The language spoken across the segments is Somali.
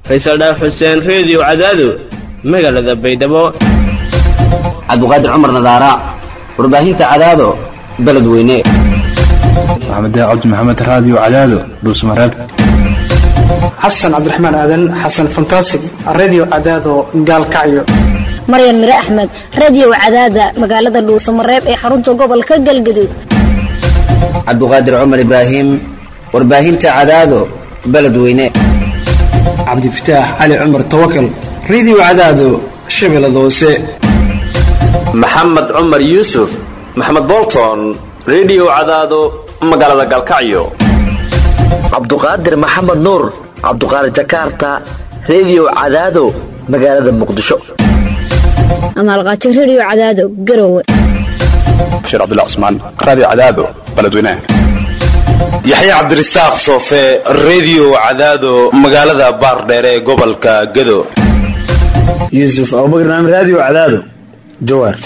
faysal dhaaf xuseen reediyo cadaado magaalada baydhabo cabdiqaadir cumar nadaara warbaahinta cadaado beledweyne maxamed cabdi maxamed raadiyo cadaado dhuusmareeb xasan cabdiraxmaan aadan xasan fantasig redio cadaado gaalkacyo maryan mire axmed radio cadaada magaalada dhuusamareeb ee xarunta gobolka galgaduud cabdiqaadir cumar ibraahim warbaahinta cadaado beledweyne cabdifataax cali cumar tawakal redio cadaado shabeellada hoose maxamed cumar yuusuf maxamed bolton redio cadaado magaalada galkacyo cabduqaadir maxamed nuur cabduqaadir jakarta redio cadaado magaalada muqdisho amaalqaajo redio cadaado garowe bashiir cabdilla cusmaan raadiyo cadaado beledweynaha yaxya cabdirasaaq soofe redio cadaado magaalada baardheere ee gobolka gado yuusuf abubakar naam raadiyo cadaado jawaar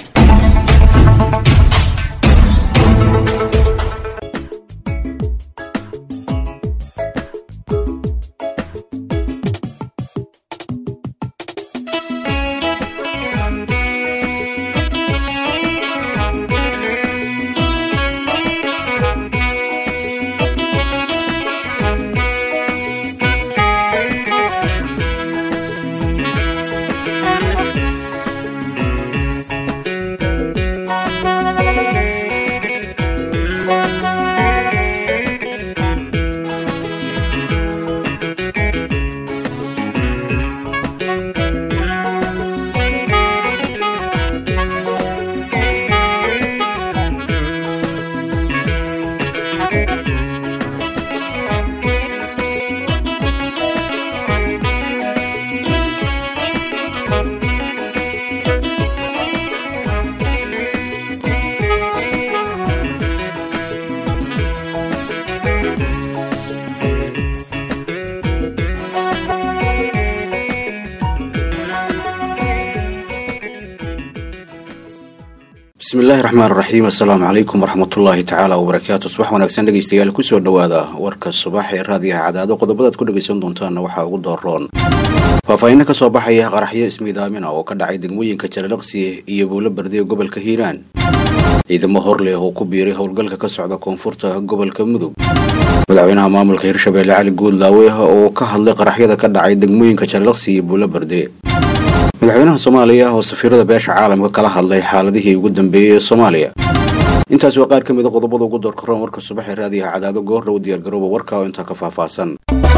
bismillahi raxmaan raxiim assalaamu calaykum waraxmatullaahi tacaala wabarakaatu subax wanaagsan dhegeystayaal kusoo dhowaada warka subax ee raadiyaha cadaado qodobadaad ku dhegeysan doontaanna waxaa ugu dooroon faahfaahinno ka soo baxaya qaraxyo ismiidaamina oo ka dhacay degmooyinka jalalaqsi iyo buulo bardiga gobolka hiiraan ciidamo hor leh oo ku biiray howlgalka ka socda koonfurta gobolka mudug madaxweynaha maamulka hirshabeelle cali guudlaawe oo ka hadlay qaraxyada ka dhacay degmooyinka jalalaqsi iyo buulo barde madaxweynaha soomaaliya oo safiirada beesha caalamka kala hadlay xaaladihii ugu dambeeyey ee soomaaliya intaas waa qaar ka mid a qodobada ugu doorkaroon warka subax ee raadiyaha cadaado goordhow diyaargarooba warka oo intaa ka faahfaahsan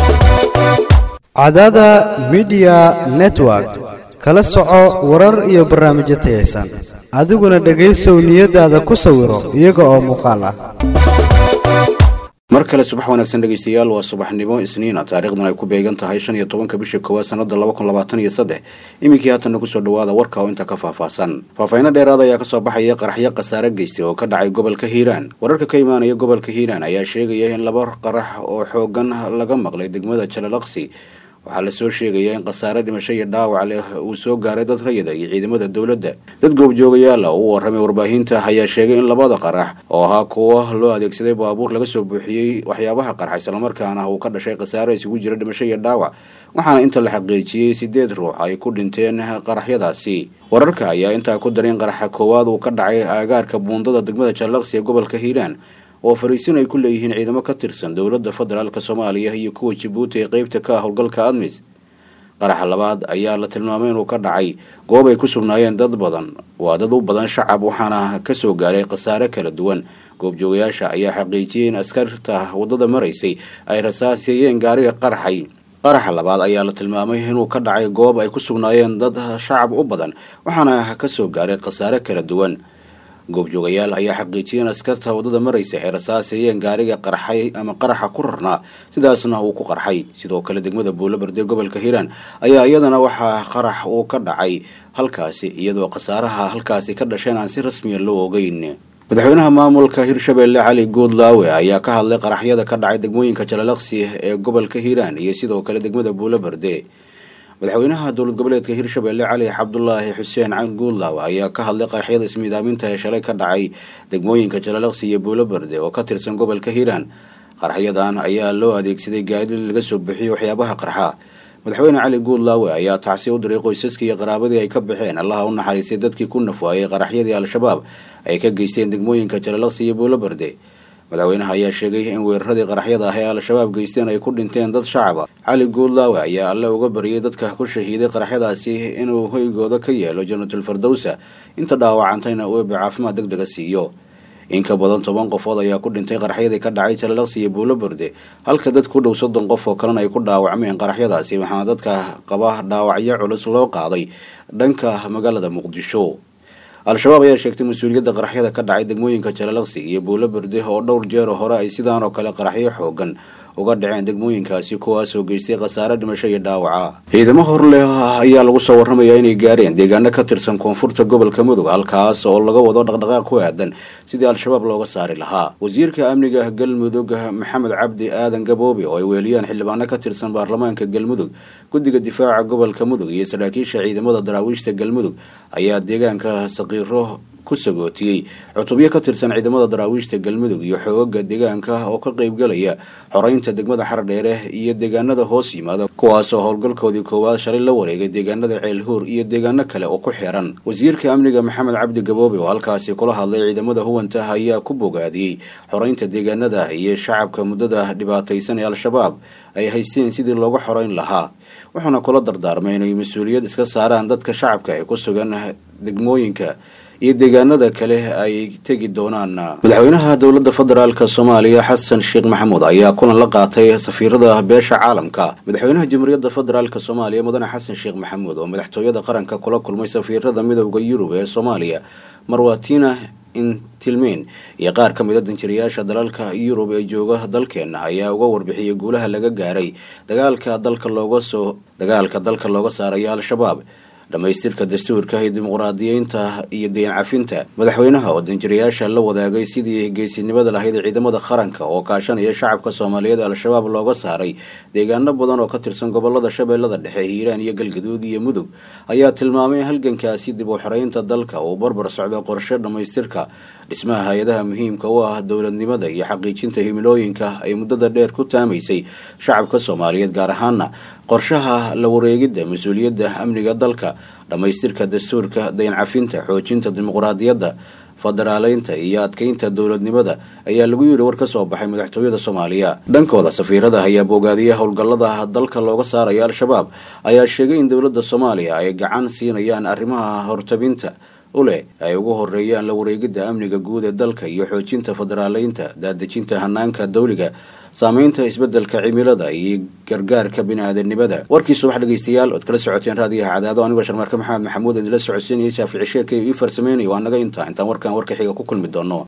cadaada midiya network kala soco warar iyo barnaamijyo tayaysan adiguna dhegaysow niyadaada ku sawiro iyaga oo muuqaal ah mar kale subax wanaagsan dhegeystayaal waa subaxnimo isniina taarikhdan ay ku beegan tahay shan iyo tobanka bisha koowaad sanada laba kun labaatan iyo saddex iminkii haatanna kusoo dhawaada warka oo inta ka faahfaahsan faahfaahinno dheeraad ayaa kasoo baxaya qaraxyo khasaare geystay oo ka dhacay gobolka hiiraan wararka ka imaanaya gobolka hiiraan ayaa sheegaya in laba qarax oo xoogan laga maqlay degmada jalalaqsi waxaa lasoo sheegayaa in khasaare dhimasho iyo dhaawac leh uu soo gaaray dad rayida iyo ciidamada dowladda dad goobjoogayaala oo u warramay warbaahinta ayaa sheegay in labada qarax oo ahaa kuwo loo adeegsaday baabuur laga soo buuxiyey waxyaabaha qarxa islamarkaana uu ka dhashay khasaare isugu jira dhimasho iyo dhaawac waxaana inta la xaqiijiyey sideed ruux ay ku dhinteen qaraxyadaasi wararka ayaa intaa ku darin qaraxa koowaad uu ka dhacay aagaarka buundada degmada jallaqsi ee gobolka hiiraan oo fariisin ay ku leeyihiin ciidamo ka tirsan dowladda federaalk soomaaliya iyo kuwa jabuuti ee qeybta ka ah howlgalka admis qaraxa labaad ayaa la tilmaamay inuu ka dhacay goob ay ku sugnaayeen dad badan waa dad u badan shacab waxaana kasoo gaaray khasaare kala duwan goobjoogayaasha ayaa xaqiijiyey in askarta waddada maraysay ay rasaaseeyeen gaariga qaraxay qaraxa labaad ayaa la tilmaamay inuu ka dhacay goob ay ku sugnaayeen dad shacab u badan waxaana kasoo gaaray khasaare kala duwan goobjoogayaal ayaa xaqiijiyay in askarta waddada maraysa ay rasaaseeyeen gaariga qarxay ama qaraxa ku rarnaa sidaasna uu ku qarxay sidoo kale degmada buulabarde gobolka hiiraan ayaa iyadana waxaa qarax uu ka dhacay halkaasi iyadoo khasaaraha halkaasi ka dhasheen aan si rasmiya loo ogeyn madaxweynaha maamulka hirshabeelle cali guudlaawe ayaa ka hadlay qaraxyada ka dhacay degmooyinka jalalaqsi ee gobolka hiiraan iyo sidoo kale degmada buulabarde madaxweynaha dowlad goboleedka hirshabeelle cali cabdulaahi xuseen can guudlaaw ayaa ka hadlay qaraxyada ismiidaaminta ee shalay ka dhacay degmooyinka jalalaqsi iyo buulobarde oo ka tirsan gobolka hiiraan qaraxyadan ayaa loo adeegsaday gaadiid laga soo bixiyo waxyaabaha qarxa madaxweyne cali guudlaawe ayaa tacsi u diray qoysaskii iyo qaraabadii ay ka baxeen allaha u naxariistay dadkii ku nafwaayay qaraxyadii al-shabaab ay ka geysteen degmooyinka jalalaqsi iyo buulobarde madaxweynaha ayaa sheegay in weeraradii qaraxyada ah ee al-shabaab geysteen ay ku dhinteen dad shacaba cali guudlaawe ayaa alle uga bariyay dadka ku shahiiday qaraxyadaasi inuu hoygooda ka yeelo jannatul fardowsa inta dhaawacantayna uu eebe caafimaad deg dega siiyo in ka badan toban qofood ayaa ku dhintay qaraxyadii ka dhacay jalalaqsi iyo buulobarde halka dad ku dhow soddon qof oo kalena ay ku dhaawacmeen qaraxyadaasi waxaana dadka qaba dhaawacyo culus loo qaaday dhanka magaalada muqdisho al-shabaab ayaa sheegtay mas-uuliyadda qaraxyada ka dhacay degmooyinka jalalaqsi iyo buulobarde oo dhowr jeero hore ay sidaan oo kale qaraxyo xoogan uga dhaceen degmooyinkaasi kuwaasoo geystay khasaare dhimasho iyo dhaawaca ciidamo horleh ayaa lagu soo warramayaa inay gaareen deegaano ka tirsan koonfurta gobolka mudug halkaas oo laga wado dhaqdhaqaaq ku aadan sidii al-shabaab looga saari lahaa wasiirka amniga galmudug maxamed cabdi aadan gaboobe oo ay weeliyaan xildhibaano ka tirsan baarlamaanka galmudug guddiga difaaca gobolka mudug iyo saraakiisha ciidamada daraawiishta galmudug ayaa deegaanka saqiiro ku sagootiyey cutubyo ka tirsan ciidamada daraawiishta galmudug iyo xoogaga deegaanka oo ka qaybgalaya xoreynta degmada xardheere iyo deegaanada hoos yimaada kuwaasoo howlgalkoodii koowaad shalay la wareegay deegaanada ceelhuur iyo deegaano kale oo ku xiran wasiirka amniga maxamed cabdi gaboobe oo halkaasi kula hadlay ciidamada huwanta ayaa ku bogaadiyey xoreynta deegaanada iyo shacabka muddada dhibaataysan ee al-shabaab ay haysteen sidii looga xoreyn lahaa wuxuuna kula dardaarmay inay mas-uuliyad iska saaraan dadka shacabka ee ku sugan degmooyinka iyo deegaanada kale ay tegi doonaan madaxweynaha dowladda federaalk soomaaliya xasan sheekh maxamuud ayaa kulan la qaatay safiirada beesha caalamka madaxweynaha jamhuuriyadda federaalk soomaaliya mudane xasan sheekh maxamuud oo madaxtooyada qaranka kula kulmay safiirada midooda yurub ee soomaaliya marwatina intilmeyn iyo qaar ka mid a danjirayaasha dalalka yurub ee jooga dalkeena ayaa uga warbixiyay guulaha laga gaaray dagaalka dalka looga soo dagaalka dalka looga saarayo al-shabaab dhamaystirka dastuurka iyo dimuqraadiyeynta iyo deyn cafinta madaxweynaha oo danjirayaasha la wadaagay sidii geesinimada lahayd ciidamada qaranka oo kaashanaya shacabka soomaaliyeed al-shabaab looga saaray deegaano badan oo ka tirsan gobolada shabeellada dhexe hiiraan iyo galgaduud iyo mudug ayaa tilmaamay halgankaasi dib u xoreynta dalka uu barbar socdo qorshe dhamaystirka dhismaha hay-adaha muhiimka u ah dowladnimada iyo xaqiijinta himilooyinka ay muddada dheer ku taamaysay shacabka soomaaliyeed gaar ahaana qorshaha la wareegidda mas-uuliyadda amniga dalka dhammaystirka dastuurka dayn cafinta xoojinta dimuqraadiyadda federaaleynta iyo adkeynta dowladnimada ayaa lagu yiri war ka soo baxay madaxtooyada soomaaliya dhankooda safiirada ayaa bogaadiya howlgallada dalka looga saarayo al-shabaab ayaa sheegay in dowladda soomaaliya ay gacan siinayaan arrimaha hortabinta u leh ay ugu horeeyaan la wareegidda amniga guud ee dalka iyo xoojinta federaaleynta daadejinta hanaanka dawliga saameynta isbedelka cimilada iyo gargaarka bini-aadanimada warkii subax dhegeystayaal ood kala socoteen raadiyaha cadaado anigoo sharmarka maxamed maxamuud idinla socodsiinaya shaafici sheekay ii farsameynayo waa naga intaa intaan warkan warka xiga ku kulmi doono